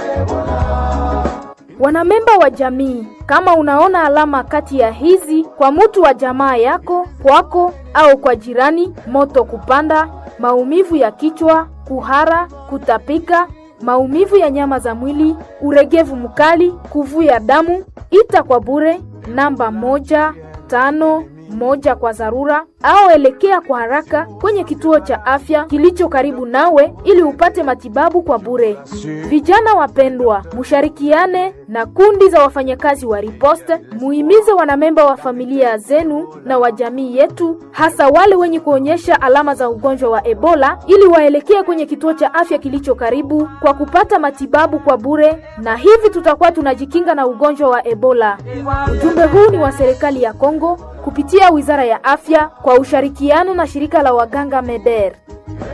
Wanamemba wa jamii, kama unaona alama kati ya hizi kwa mutu wa jamaa yako, kwako au kwa jirani: moto kupanda, maumivu ya kichwa, kuhara, kutapika, maumivu ya nyama za mwili, uregevu mkali, kuvuja damu, ita kwa bure namba moja tano moja kwa dharura au elekea kwa haraka kwenye kituo cha afya kilicho karibu nawe ili upate matibabu kwa bure. Vijana wapendwa, musharikiane na kundi za wafanyakazi wa riposte, muhimize wanamemba wa familia zenu na wa jamii yetu, hasa wale wenye kuonyesha alama za ugonjwa wa Ebola, ili waelekee kwenye kituo cha afya kilicho karibu kwa kupata matibabu kwa bure, na hivi tutakuwa tunajikinga na ugonjwa wa Ebola. Ujumbe huu ni wa serikali ya Kongo kupitia Wizara ya Afya kwa ushirikiano na shirika la waganga MEDER.